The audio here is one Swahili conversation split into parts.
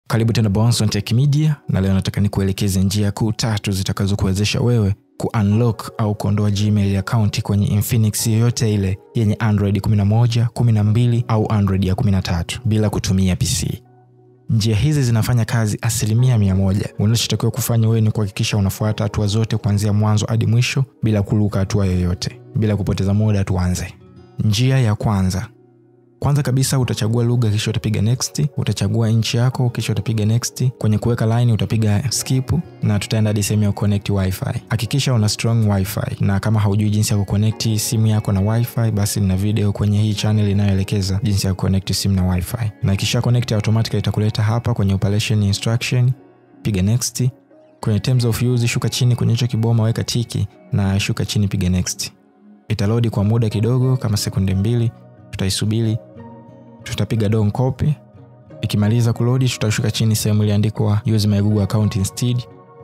karibu tena Bonson Tech Media, na leo nataka nikuelekeze njia kuu tatu zitakazokuwezesha wewe kuunlock au kuondoa Gmail account kwenye Infinix yoyote ile yenye Android 11, 12 au Android ya 13 bila kutumia PC. Njia hizi zinafanya kazi asilimia mia moja. Unachotakiwa kufanya wewe ni kuhakikisha unafuata hatua zote kuanzia mwanzo hadi mwisho bila kuruka hatua yoyote. Bila kupoteza muda, tuanze. Njia ya kwanza kwanza kabisa utachagua lugha kisha utapiga next. Utachagua nchi yako kisha utapiga next. Kwenye kuweka line utapiga skip, na tutaenda hadi sehemu ya connect wifi. Hakikisha una strong wifi, na kama haujui jinsi ya kuconnect simu yako na wifi, basi nina video kwenye hii channel inayoelekeza jinsi ya kuconnect simu na wifi, na kisha connect automatically itakuleta hapa kwenye operation instruction. Piga next. Kwenye terms of use shuka chini kwenye hicho kiboma, weka tiki na shuka chini, piga next. Italodi kwa muda kidogo kama sekunde mbili, tutaisubiri tutapiga don copy. Ikimaliza kulodi, tutashuka chini sehemu iliandikwa use my Google account instead,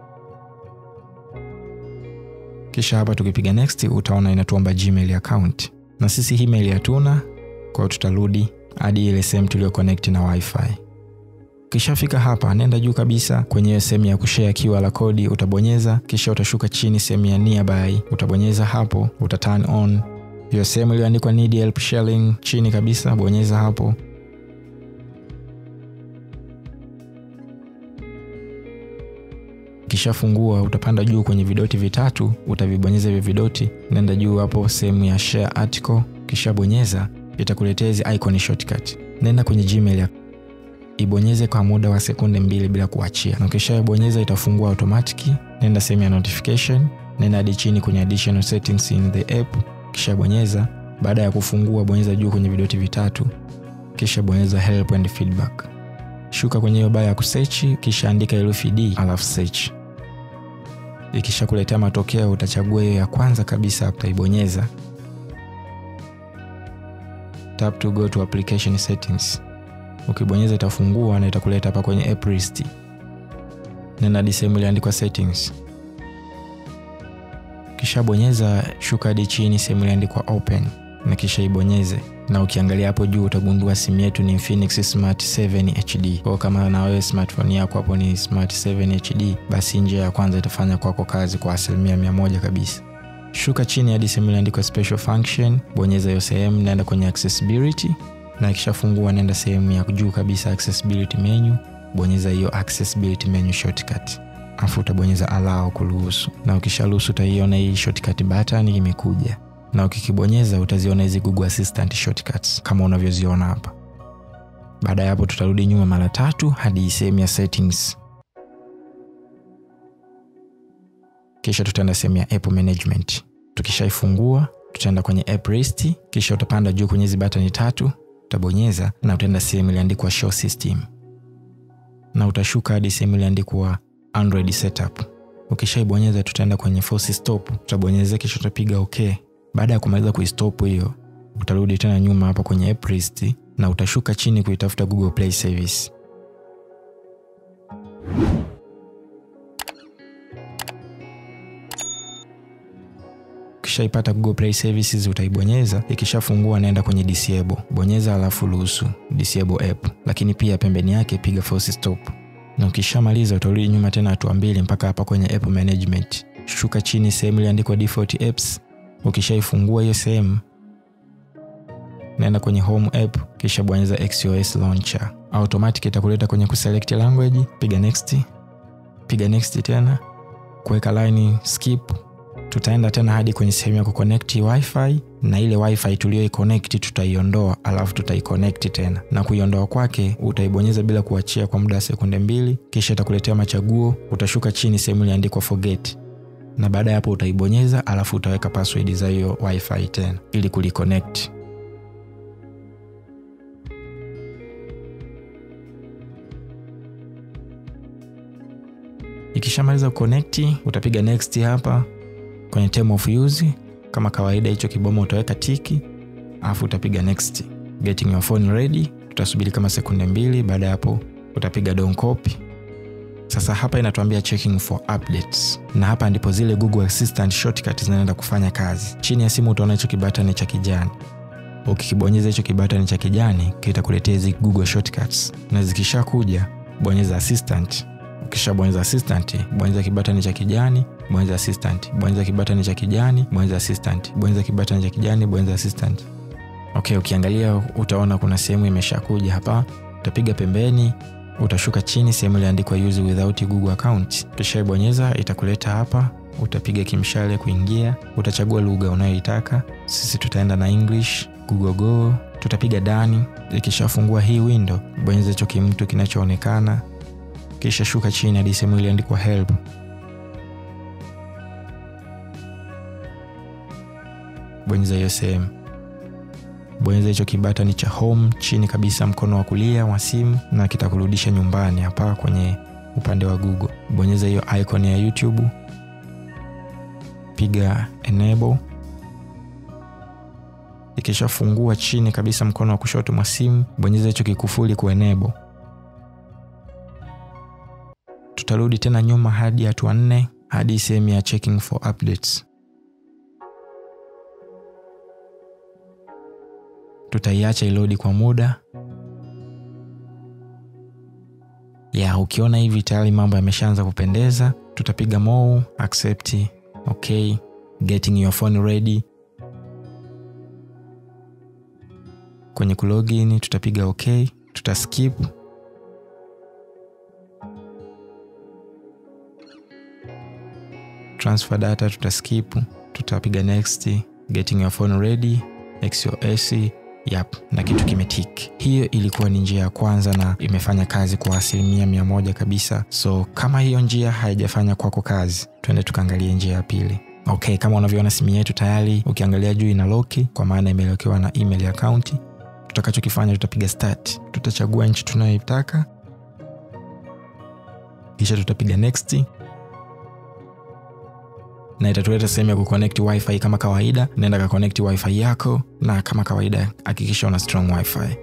kisha hapa tukipiga next, utaona inatuomba Gmail account, na sisi email hatuna, kwa hiyo tutarudi hadi ile sehemu tulio connect na wifi. Ukishafika hapa, nenda juu kabisa kwenye sehemu ya kushare QR code utabonyeza, kisha utashuka chini sehemu ya nearby utabonyeza hapo, uta turn on hiyo sehemu iliyoandikwa need help sharing chini kabisa, bonyeza hapo. Ukishafungua utapanda juu kwenye vidoti vitatu, utavibonyeza hivyo vidoti, nenda juu hapo sehemu ya share article, kisha bonyeza, itakuletea hizi icon shortcut. Nenda kwenye Gmail ibonyeze kwa muda wa sekunde mbili bila kuachia, na ukishabonyeza itafungua automatic. Nenda sehemu ya notification, nenda hadi chini kwenye additional settings in the app kisha bonyeza. Baada ya kufungua, bonyeza juu kwenye vidoti vitatu, kisha bonyeza help and feedback. Shuka kwenye hiyo baa ya kusearch, kisha andika herufi D alafu search. Ikisha kuletea matokeo, utachagua hiyo ya kwanza kabisa, utaibonyeza. Tap to go to application settings. Ukibonyeza itafungua na itakuleta hapa kwenye app list. Nenda hadi sehemu iliandikwa settings kisha bonyeza, shuka hadi chini sehemu iliandikwa open na kisha ibonyeze, na ukiangalia hapo juu utagundua simu yetu ni Infinix Smart 7 HD. Kwa kama na wewe smartphone yako hapo ni Smart 7 HD, basi njia ya kwanza itafanya kwako kazi kwa asilimia mia moja kabisa. Shuka chini hadi sehemu iliandikwa special function, bonyeza hiyo sehemu, naenda kwenye accessibility, na ikishafungua nenda sehemu ya juu kabisa accessibility menu, bonyeza hiyo accessibility menu shortcut afu utabonyeza allow kuruhusu, na ukisharuhusu utaiona hii shortcut button imekuja, na ukikibonyeza utaziona hizi Google Assistant shortcuts kama unavyoziona hapa. Baada ya hapo, tutarudi nyuma mara tatu hadi sehemu ya settings, kisha tutaenda sehemu ya app management. Tukishaifungua tutaenda kwenye app list, kisha utapanda juu kwenye hizi button tatu, utabonyeza na utaenda sehemu iliandikwa show system, na utashuka hadi sehemu iliandikwa Android setup. Ukishaibonyeza tutaenda kwenye force stop, utabonyeza kisha utapiga okay. Baada ya kumaliza kuistop hiyo, utarudi tena nyuma hapa kwenye app list na utashuka chini kuitafuta Google Play Service. Ukishaipata Google Play Services utaibonyeza, ikishafungua naenda kwenye disable, bonyeza alafu ruhusu disable app, lakini pia pembeni yake piga force stop na ukishamaliza utarudi nyuma tena hatua mbili mpaka hapa kwenye app management. Shuka chini sehemu iliandikwa default apps. Ukishaifungua hiyo sehemu, naenda kwenye home app, kisha bonyeza XOS launcher. Automatic itakuleta kwenye kuselect language, piga next, piga next tena, kuweka line skip. Tutaenda tena hadi kwenye sehemu ya kuconnect wifi, na ile wifi tuliyoiconnect tutaiondoa, alafu tutaiconnect tena, na kuiondoa kwake utaibonyeza bila kuachia kwa muda wa sekunde mbili, kisha itakuletea machaguo. Utashuka chini sehemu iliandikwa forget, na baada ya hapo utaibonyeza, alafu utaweka password za hiyo wifi tena ili kuliconnect. Ikishamaliza kuconnect, utapiga next hapa kwenye term of use kama kawaida, hicho kiboma utaweka tiki, alafu utapiga next. Getting your phone ready, tutasubiri kama sekunde mbili. Baada ya hapo utapiga don copy. Sasa hapa inatuambia checking for updates, na hapa ndipo zile Google Assistant shortcut zinaenda kufanya kazi. Chini ya simu utaona hicho kibatani cha kijani. Ukikibonyeza hicho kibatani cha kijani kitakuletea hizi Google shortcuts, na zikishakuja bonyeza assistant ukishabonyeza assistant bonyeza kibatani cha kijani bonyeza assistant bonyeza kibatani cha kijani bonyeza assistant bonyeza kibatani cha kijani bonyeza assistant okay ukiangalia utaona kuna sehemu imeshakuja hapa utapiga pembeni utashuka chini sehemu iliandikwa use without google account utashaibonyeza itakuleta hapa utapiga kimshale kuingia utachagua lugha unayoitaka sisi tutaenda na english google go tutapiga dani ikishafungua hii window bonyeza hicho kimtu kinachoonekana kisha shuka chini hadi sehemu iliandikwa help bonyeza hiyo sehemu bonyeza hicho kibatani cha home chini kabisa mkono wa kulia wa simu na kitakurudisha nyumbani hapa kwenye upande wa google bonyeza hiyo icon ya youtube piga enable ikishafungua chini kabisa mkono wa kushoto mwa simu bonyeza hicho kikufuli ku enable tutarudi tena nyuma hadi hatua nne hadi sehemu ya checking for updates tutaiacha ilodi kwa muda ya ukiona hivi tayari mambo yameshaanza kupendeza tutapiga mo accept okay getting your phone ready kwenye kulogin tutapiga okay tutaskip transfer data tutaskip tutapiga next getting your phone ready xos yap na kitu kimetik hiyo ilikuwa ni njia ya kwanza na imefanya kazi kwa asilimia mia moja kabisa so kama hiyo njia haijafanya kwako kazi twende tukaangalie njia ya pili okay kama unavyoona simu yetu tayari ukiangalia juu ina loki kwa maana imelokiwa na email ya akaunti tutakachokifanya tutapiga start tutachagua nchi tunayoitaka kisha tutapiga next na itatuleta sehemu ya kuconnect wifi kama kawaida naenda kaconnect wifi yako na kama kawaida hakikisha una strong wifi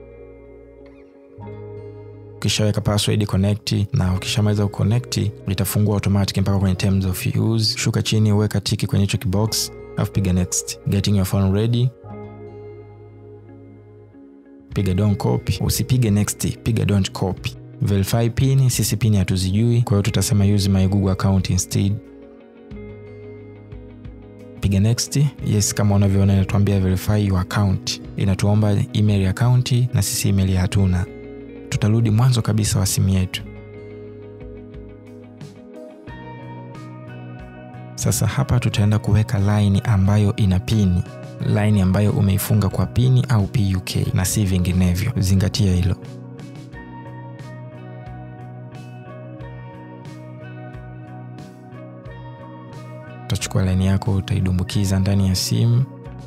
ukishaweka password connect na ukishamaliza kuconnect itafungua automatic mpaka kwenye terms of use shuka chini uweka tiki kwenye hicho kibox alafu piga next getting your phone ready piga don't copy usipige next piga don't copy verify pin sisi pin hatuzijui kwa hiyo tutasema use my google account instead piga next yes kama unavyoona inatuambia verify your account inatuomba email ya akaunti na sisi email hatuna tutarudi mwanzo kabisa wa simu yetu sasa hapa tutaenda kuweka line ambayo ina pini line ambayo umeifunga kwa pini au puk na si vinginevyo zingatia hilo utachukua laini yako utaidumbukiza ndani ya simu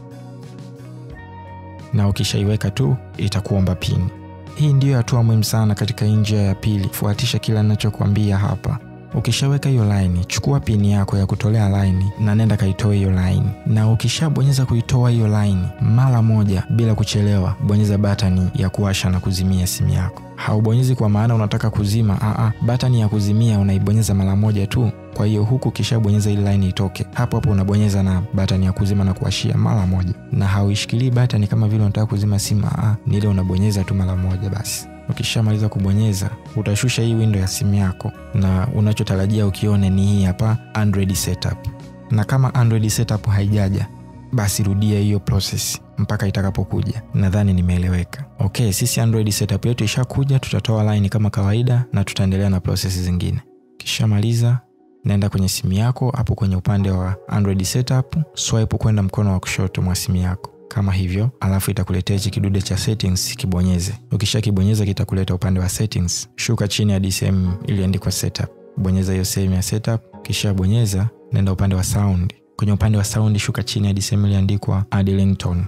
na ukishaiweka tu itakuomba pini hii ndiyo hatua muhimu sana katika njia ya pili fuatisha kila ninachokwambia hapa ukishaweka hiyo laini chukua pini yako ya kutolea laini na nenda kaitoe hiyo laini na ukishabonyeza kuitoa hiyo laini mara moja bila kuchelewa bonyeza batani ya kuwasha na kuzimia simu yako haubonyezi kwa maana unataka kuzima aa batani ya kuzimia unaibonyeza mara moja tu kwa hiyo huku ukishabonyeza ili laini itoke hapo hapo unabonyeza na batani ya kuzima na kuwashia mara moja na hauishikilii batani kama vile unataka kuzima simu aa ni ile unabonyeza tu mara moja basi ukishamaliza kubonyeza utashusha hii window ya simu yako na unachotarajia ukione ni hii hapa android setup na kama android setup haijaja basi rudia hiyo process mpaka itakapokuja nadhani nimeeleweka okay sisi android setup yetu ishakuja tutatoa line kama kawaida na tutaendelea na process zingine kishamaliza naenda kwenye simu yako hapo kwenye upande wa android setup swipe kwenda mkono wa kushoto mwa simu yako kama hivyo alafu itakuletea hichi kidude cha settings kibonyeze ukishakibonyeza kitakuleta upande wa settings shuka chini hadi sehemu iliandikwa setup bonyeza hiyo sehemu ya setup kisha bonyeza naenda upande wa sound kwenye upande wa sound shuka chini hadi sehemu iliandikwa add ringtone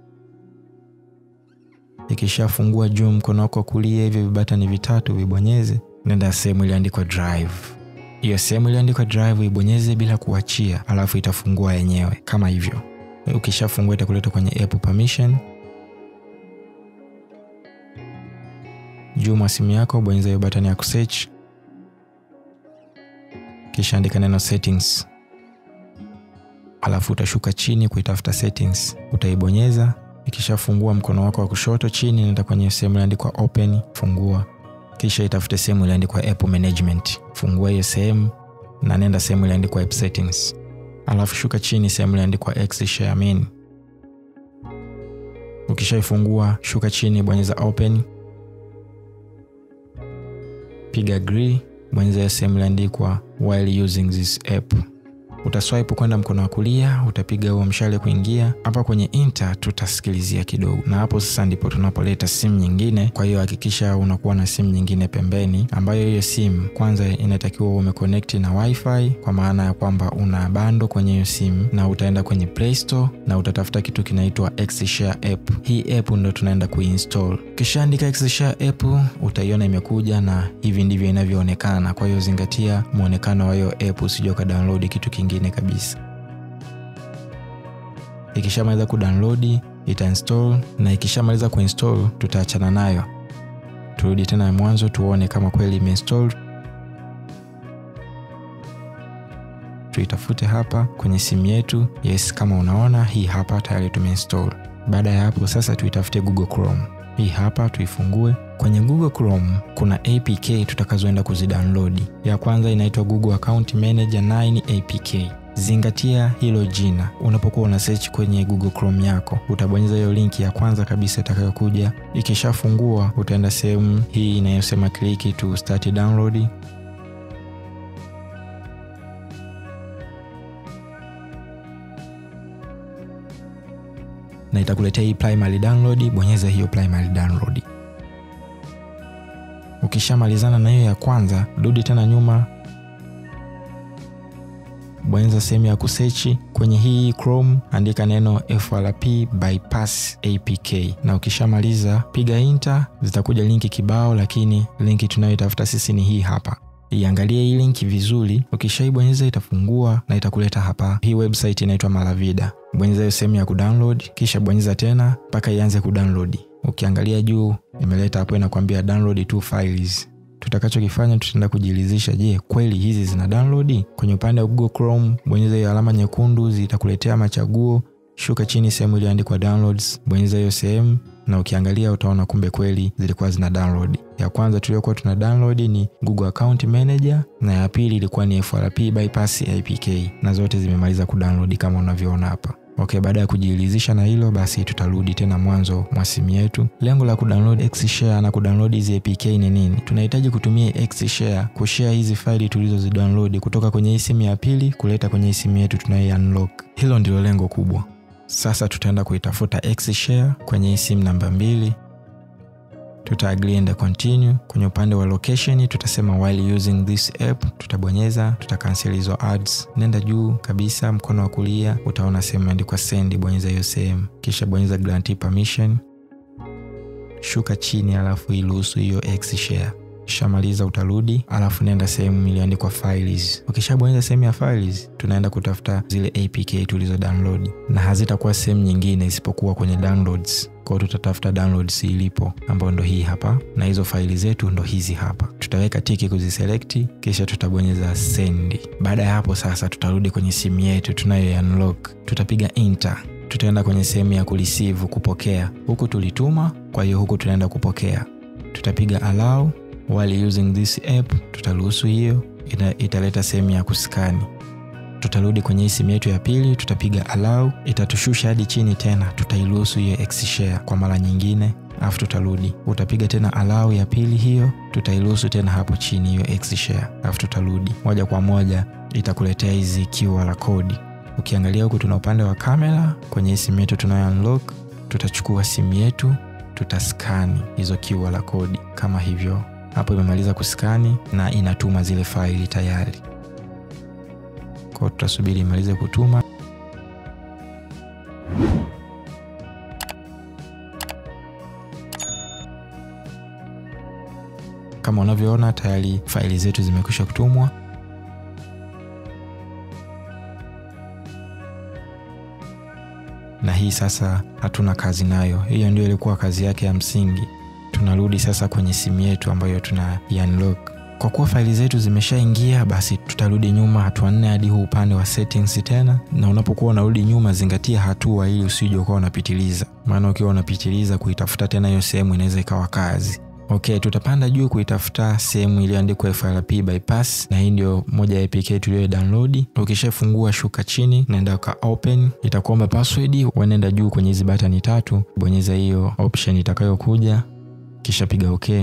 ikishafungua juu mkono wako wa kulia hivi vibatani vitatu vibonyeze nenda sehemu iliandikwa drive hiyo sehemu iliandikwa drive ibonyeze bila kuachia alafu itafungua yenyewe kama hivyo ukishafungua itakuleta kwenye app permission juu mwa simu yako bonyeza hiyo batani ya kusearch kisha andika neno settings alafu utashuka chini kuitafuta settings utaibonyeza ikishafungua mkono wako wa kushoto chini nenda kwenye sehemu iliandikwa open fungua kisha itafute sehemu iliandikwa app management. Fungua hiyo sehemu na nenda sehemu iliandikwa app settings, alafu shuka chini sehemu iliandikwa Xshare main. Ukishaifungua shuka chini, bonyeza open, piga agree, bonyeza hiyo sehemu iliandikwa while using this app utaswipe kwenda mkono wa kulia, utapiga huo mshale kuingia hapa kwenye inter, tutasikilizia kidogo, na hapo sasa ndipo tunapoleta simu nyingine. Kwa hiyo hakikisha unakuwa na simu nyingine pembeni, ambayo hiyo simu kwanza inatakiwa umeconnect na wifi, kwa maana ya kwamba una bando kwenye hiyo simu, na utaenda kwenye Play Store na utatafuta kitu kinaitwa Xshare app. Hii app ndo tunaenda kuinstall. Ukishaandika Xshare app utaiona imekuja, na hivi ndivyo inavyoonekana. Kwa hiyo zingatia muonekano wa hiyo app, usije ukadownload kitu kingine kabisa. Ikishamaliza kudownload itainstall, na ikishamaliza kuinstall tutaachana nayo, turudi tena mwanzo tuone kama kweli imeinstall. Tuitafute hapa kwenye simu yetu. Yes, kama unaona hii hapa tayari tumeinstall. Baada ya hapo sasa tuitafute Google Chrome. Hii hapa tuifungue. Kwenye Google Chrome kuna APK tutakazoenda kuzidownload. Ya kwanza inaitwa Google Account Manager 9 APK. Zingatia hilo jina unapokuwa una search kwenye Google Chrome yako, utabonyeza hiyo linki ya kwanza kabisa itakayokuja. Ikishafungua utaenda sehemu hii inayosema click to start download. na itakuletea hii primary download. Bonyeza hiyo primary download. Ukishamalizana na hiyo ya kwanza, rudi tena nyuma, bonyeza sehemu ya kusechi kwenye hii Chrome, andika neno FRP bypass APK, na ukishamaliza piga enter, zitakuja linki kibao, lakini linki tunayoitafuta sisi ni hii hapa. Iangalie hii linki vizuri. Ukishaibonyeza itafungua na itakuleta hapa. Hii website inaitwa Malavida. Bonyeza hiyo sehemu ya kudownload, kisha bonyeza tena mpaka ianze kudownload. Ukiangalia juu imeleta hapo, inakwambia download two files. Tutakachokifanya, tutaenda kujiridhisha, je, kweli hizi zina download? Kwenye upande wa Google Chrome, bonyeza hiyo alama nyekundu, zitakuletea machaguo. Shuka chini sehemu iliyoandikwa downloads, bonyeza hiyo sehemu na ukiangalia utaona kumbe kweli zilikuwa zina download. Ya kwanza tuliyokuwa tuna download ni Google Account Manager na ya pili ilikuwa ni FRP bypass APK, na zote zimemaliza kudownload kama unavyoona hapa. Okay, baada ya kujiridhisha na hilo basi, tutarudi tena mwanzo mwa simu yetu. Lengo la kudownload Xshare na kudownload hizi APK ni nini? Tunahitaji kutumia Xshare kushare hizi faili tulizozidownload kutoka kwenye hii simu ya pili kuleta kwenye hii simu yetu tunayo unlock. Hilo ndilo lengo kubwa. Sasa tutaenda kuitafuta Xshare kwenye hii simu namba mbili, tuta agree and continue. Kwenye upande wa location tutasema while using this app, tutabonyeza, tuta cancel hizo ads. Nenda juu kabisa mkono wa kulia utaona sehemu imeandikwa send, bonyeza hiyo sehemu, kisha bonyeza grant permission, shuka chini, alafu iruhusu hiyo Xshare Ukishamaliza utarudi, alafu nenda sehemu iliyoandikwa files. Ukishabonyeza sehemu ya files, tunaenda kutafuta zile APK tulizo download, na hazitakuwa sehemu nyingine isipokuwa kwenye downloads. Kwa hiyo tutatafuta downloads ilipo, ambayo ndo hii hapa, na hizo faili zetu ndo hizi hapa. Tutaweka tiki kuziselekti, kisha tutabonyeza send. Baada ya hapo sasa, tutarudi kwenye simu yetu tunayo unlock, tutapiga enter tutaenda kwenye sehemu ya kureceive, kupokea. Huku tulituma, kwa hiyo huku tunaenda kupokea. Tutapiga allow while using this app, tutaruhusu hiyo, italeta sehemu ya kuskani. Tutarudi kwenye hii simu yetu ya pili, tutapiga allow, itatushusha hadi chini tena, tutairuhusu hiyo Xshare kwa mara nyingine, alafu tutarudi, utapiga tena allow ya pili hiyo, tutairuhusu tena hapo chini hiyo Xshare, alafu tutarudi moja kwa moja, itakuletea hizi QR code. Ukiangalia huku tuna upande wa kamera kwenye hii simu yetu tunayo unlock, tutachukua simu yetu, tutaskani hizo QR code kama hivyo hapo imemaliza kuskani na inatuma zile faili tayari. Kwa hiyo tutasubiri imalize kutuma. Kama unavyoona tayari faili zetu zimekwisha kutumwa. Na hii sasa hatuna kazi nayo, hiyo ndio ilikuwa kazi yake ya msingi. Tunarudi sasa kwenye simu yetu ambayo tuna unlock. Kwa kuwa faili zetu zimeshaingia, basi tutarudi nyuma hatua nne hadi huu upande wa settings tena, na unapokuwa unarudi nyuma, zingatia hatua ili usije ukawa unapitiliza, maana ukiwa unapitiliza kuitafuta tena hiyo sehemu inaweza ikawa kazi. Okay, tutapanda juu kuitafuta sehemu iliyoandikwa FRP bypass, na hii ndio moja ya APK tuliyo download. Ukishafungua shuka chini, naenda ka open, itakuomba password, unaenda juu kwenye hizi button tatu, bonyeza hiyo option itakayokuja, kisha piga okay.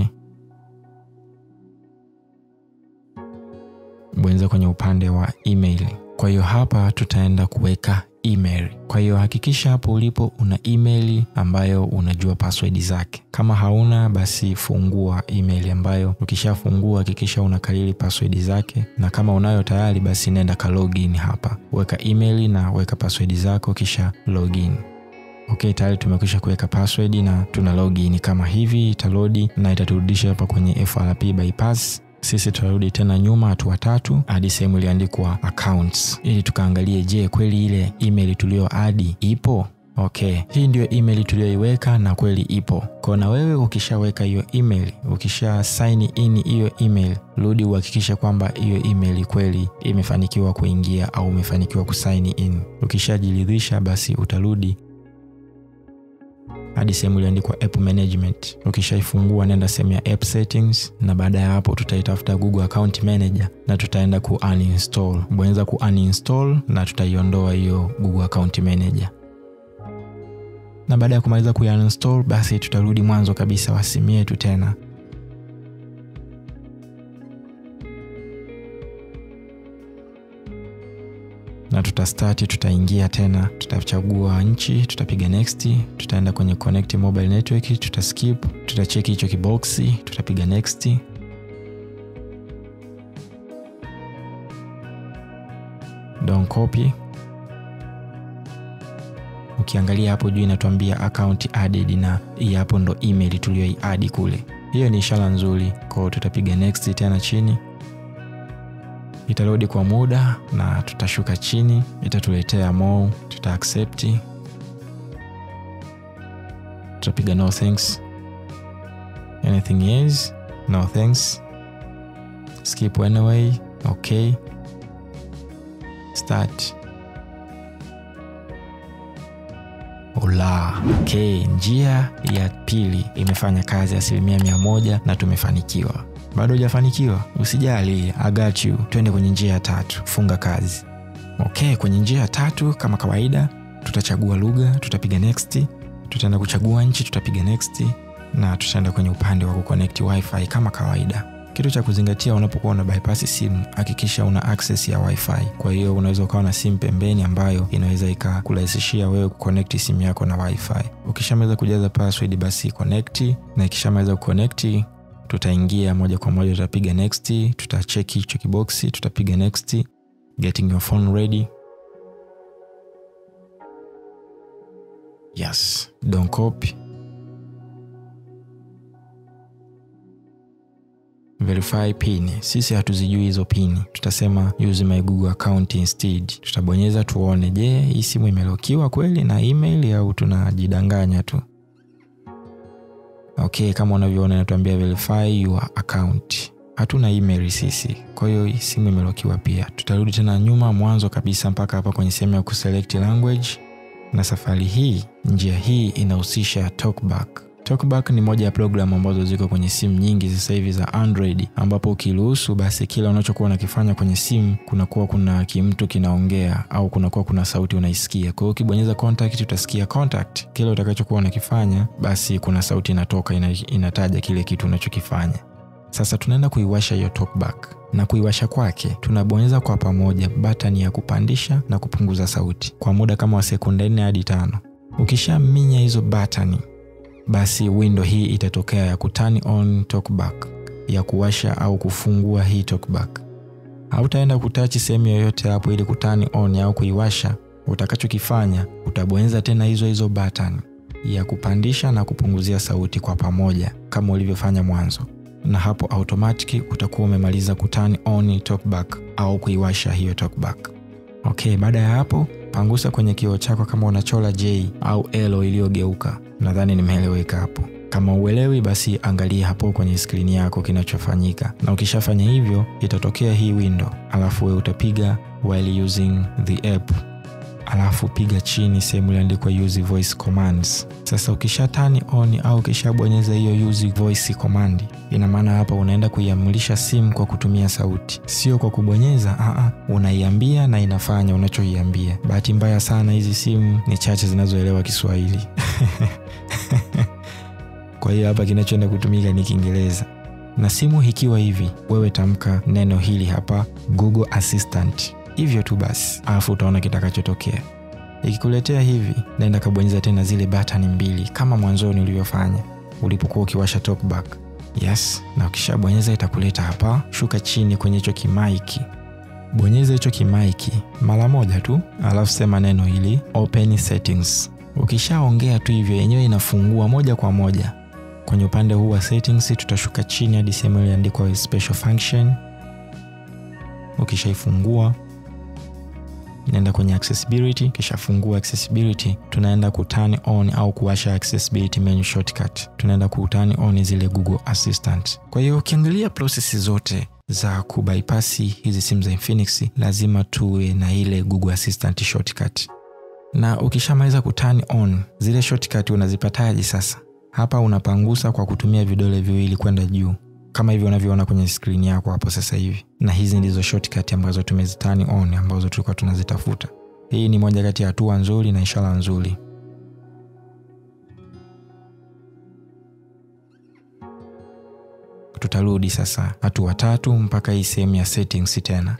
Bonyeza kwenye upande wa email. Kwa hiyo hapa tutaenda kuweka email. Kwa hiyo hakikisha hapo ulipo una email ambayo unajua password zake. Kama hauna basi fungua email ambayo ukishafungua hakikisha unakariri password zake, na kama unayo tayari basi nenda ka login hapa, weka email na weka password zako kisha login. Okay, tayari tumekwisha kuweka password na tuna login kama hivi, italodi na itaturudisha hapa kwenye FRP bypass. Sisi tutarudi tena nyuma hatua tatu hadi sehemu iliyoandikwa accounts, ili tukaangalie, je, kweli ile email tuliyo adi ipo? Okay, hii ndiyo email tuliyoiweka na kweli ipo. Kwa na wewe ukishaweka hiyo email, ukisha sign in hiyo email, rudi uhakikishe kwamba hiyo email kweli imefanikiwa kuingia au umefanikiwa kusign in. Ukishajiridhisha basi utarudi hadi sehemu iliyoandikwa app management. Ukishaifungua nenda sehemu ya app settings, na baada ya hapo tutaitafuta Google account manager na tutaenda ku uninstall. Bonyeza ku uninstall na tutaiondoa hiyo Google account manager, na baada ya kumaliza ku uninstall basi tutarudi mwanzo kabisa wa simu yetu tena. na tutastart, tutaingia tena, tutachagua nchi, tutapiga next, tutaenda kwenye connect mobile network, tutaskip, tutacheki hicho kiboksi, tutapiga next. Don't copy. Ukiangalia hapo juu inatuambia account added, na hii hapo ndo email tuliyoiadi kule. Hiyo ni ishara nzuri, kwa hiyo tutapiga next tena chini itarudi kwa muda na tutashuka chini, itatuletea more, tuta accept, tutapiga no thanks, anything yes, no thanks, skip anyway, okay, start. Ola. Okay, njia ya pili imefanya kazi asilimia mia moja na tumefanikiwa. Bado hujafanikiwa? Usijali, I got you. Twende kwenye njia ya tatu, funga kazi. Okay, kwenye njia ya tatu kama kawaida, tutachagua lugha, tutapiga next, tutaenda kuchagua nchi, tutapiga next na tutaenda kwenye upande wa kuconnect wifi kama kawaida. Kitu cha kuzingatia unapokuwa una bypass simu, hakikisha una access ya wifi. Kwa hiyo unaweza ukawa na simu pembeni ambayo inaweza ikakurahisishia wewe kuconnect simu yako na wifi. Ukishamaliza kujaza password, basi connect, na ikishamaliza kuconnect tutaingia moja kwa moja, tutapiga next, tutacheki hicho kiboksi, tutapiga next, getting your phone ready. Yes, don't copy. Verify pin. Sisi hatuzijui hizo pin, tutasema use my Google account instead. Tutabonyeza tuone, je, hii simu imelokiwa kweli na email au tunajidanganya tu? Okay, kama unavyoona inatuambia verify your account. Hatuna email sisi, kwa hiyo simu imelokiwa pia. Tutarudi tena nyuma mwanzo kabisa mpaka hapa kwenye sehemu ya kuselect language, na safari hii, njia hii inahusisha talkback. Talkback ni moja ya programu ambazo ziko kwenye simu nyingi sasa hivi za Android, ambapo ukiruhusu basi kila unachokuwa unakifanya kwenye simu kunakuwa kuna kimtu kinaongea au kunakuwa kuna sauti unaisikia. Kwa hiyo ukibonyeza contact utasikia contact, kile utakachokuwa unakifanya basi kuna sauti inatoka ina, inataja kile kitu unachokifanya. Sasa tunaenda kuiwasha hiyo talkback, na kuiwasha kwake tunabonyeza kwa pamoja batani ya kupandisha na kupunguza sauti kwa muda kama wa sekunde nne hadi tano. Ukishaminya hizo batani basi window hii itatokea ya ku turn on talkback, ya kuwasha au kufungua hii talkback. Hautaenda kutachi sehemu yoyote hapo ili ku turn on au kuiwasha. Utakachokifanya utabonyeza tena hizo hizo button ya kupandisha na kupunguzia sauti kwa pamoja kama ulivyofanya mwanzo, na hapo automatic utakuwa umemaliza ku turn on talkback au kuiwasha hiyo talkback. Okay, baada ya hapo pangusa kwenye kioo chako kama unachola J au L iliyogeuka. Nadhani nimeeleweka hapo. Kama uelewi, basi angalia hapo kwenye skrini yako kinachofanyika, na ukishafanya hivyo itatokea hii window, alafu wewe utapiga while using the app. alafu piga chini sehemu iliandikwa use voice commands. Sasa ukisha turn on au ukishabonyeza hiyo use voice command, ina maana hapa unaenda kuiamrisha simu kwa kutumia sauti, sio kwa kubonyeza. Aa, unaiambia na inafanya unachoiambia. Bahati mbaya sana hizi simu ni chache zinazoelewa Kiswahili kwa hiyo hapa kinachoenda kutumika ni Kiingereza na simu ikiwa hivi, wewe tamka neno hili hapa Google Assistant, hivyo tu basi, alafu utaona kitakachotokea. Ikikuletea hivi, naenda kabonyeza tena zile batani mbili kama mwanzoni ulivyofanya ulipokuwa ukiwasha talkback. Yes, na ukishabonyeza itakuleta hapa, shuka chini kwenye hicho kimaiki, bonyeza hicho kimaiki mara moja tu, alafu sema neno hili open settings. Ukishaongea tu hivyo, yenyewe inafungua moja kwa moja kwenye upande huu wa settings tutashuka chini hadi sehemu iliandikwa special function. Ukishaifungua inaenda kwenye accessibility. Ukishafungua accessibility, tunaenda ku turn on au kuwasha accessibility menu shortcut, tunaenda ku turn on zile Google Assistant. Kwa hiyo ukiangalia process zote za kubypasi hizi simu za Infinix lazima tuwe na ile Google Assistant shortcut, na ukishamaliza ku turn on zile shortcut unazipataje sasa? Hapa unapangusa kwa kutumia vidole viwili kwenda juu kama hivyo unavyoona kwenye skrini yako hapo sasa hivi, na hizi ndizo shortcut ambazo tumezitani on ambazo tulikuwa tunazitafuta. Hii ni moja kati ya hatua nzuri na ishara nzuri. Tutarudi sasa hatua tatu mpaka hii sehemu ya settings tena,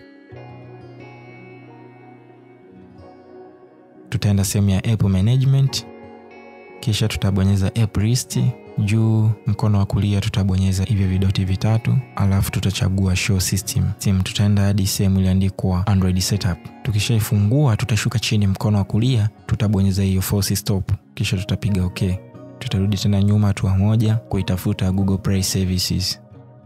tutaenda sehemu ya app management kisha tutabonyeza app list juu mkono wa kulia tutabonyeza hivyo vidoti vitatu, alafu tutachagua show system sim. Tutaenda hadi sehemu iliandikwa Android setup. Tukishaifungua tutashuka chini mkono wa kulia tutabonyeza hiyo force stop, kisha tutapiga okay. Tutarudi tena nyuma hatua moja kuitafuta Google Play Services.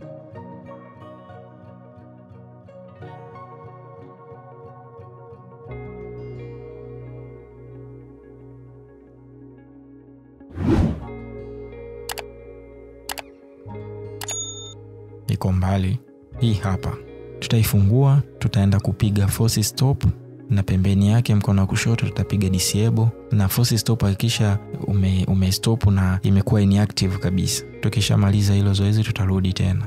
iko mbali. Hii hapa tutaifungua, tutaenda kupiga force stop, na pembeni yake mkono wa kushoto tutapiga disable, na force stop hakikisha ume, ume stop na imekuwa inactive kabisa. Tukishamaliza hilo zoezi, tutarudi tena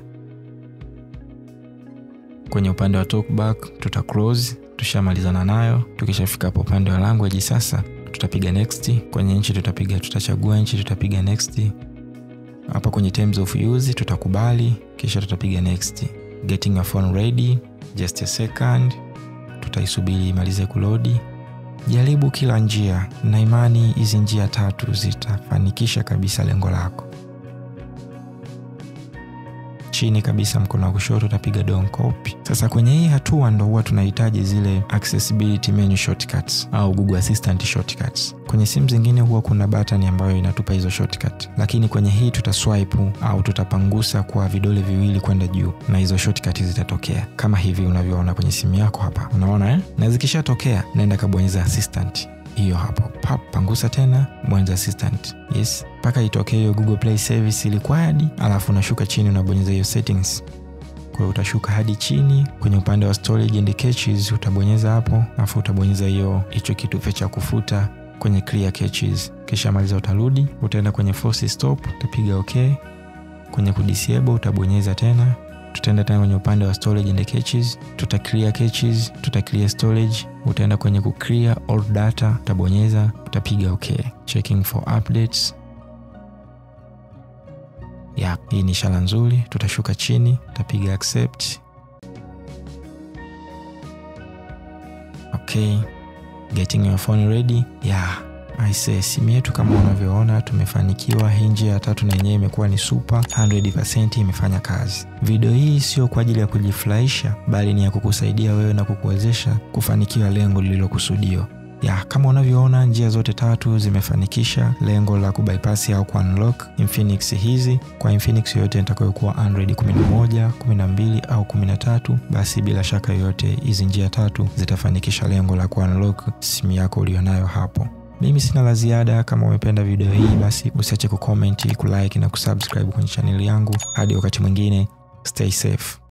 kwenye upande wa talkback, tuta close, tushamalizana nayo. Tukishafika hapo upande wa language sasa, tutapiga next. Kwenye nchi tutapiga, tutachagua nchi, tutapiga next hapa kwenye terms of use tutakubali, kisha tutapiga next. Getting your phone ready, just a second, tutaisubiri imalize kulodi. Jaribu kila njia na imani hizi njia tatu zitafanikisha kabisa lengo lako. Chini kabisa mkono wa kushoto utapiga don't copy. Sasa kwenye hii hatua ndo huwa tunahitaji zile accessibility menu shortcuts au Google Assistant shortcuts. Kwenye simu zingine huwa kuna button ambayo inatupa hizo shortcut, lakini kwenye hii tutaswipe au tutapangusa kwa vidole viwili kwenda juu na hizo shortcut zitatokea kama hivi unavyoona kwenye simu yako hapa, unaona eh? Na zikishatokea naenda kabonyeza assistant hiyo hapo pap, pangusa tena bonyeza assistant yes, mpaka itokee hiyo Google Play Service required, alafu unashuka chini unabonyeza hiyo settings. Kwa hiyo utashuka hadi chini kwenye upande wa storage and caches, utabonyeza hapo, alafu utabonyeza hiyo hicho kitufe cha kufuta kwenye clear caches. Kisha maliza, utarudi utaenda kwenye force stop, utapiga okay. Kwenye kudisable utabonyeza tena tutaenda tena kwenye upande wa storage and caches, tuta clear caches, tuta clear storage. Utaenda kwenye ku clear all data, utabonyeza, utapiga okay. Checking for updates. Ya, hii ni ishara nzuri. Tutashuka chini, tutapiga accept. Okay. Getting your phone ready. Ya, aise, simu yetu kama unavyoona tumefanikiwa. Hii njia ya tatu na yenyewe imekuwa ni super 100% imefanya kazi. Video hii sio kwa ajili ya kujifurahisha, bali ni ya kukusaidia wewe na kukuwezesha kufanikiwa lengo lililokusudiwa. Ya, kama unavyoona njia zote tatu zimefanikisha lengo la kubypass au kuunlock Infinix hizi. Kwa Infinix yoyote itakayokuwa Android 11, 12 au 13, basi bila shaka yoyote hizi njia tatu zitafanikisha lengo la kuunlock simu yako ulionayo hapo. Mimi sina la ziada. Kama umependa video hii, basi usiache kucomment, kulike na kusubscribe kwenye chaneli yangu. Hadi wakati mwingine, stay safe.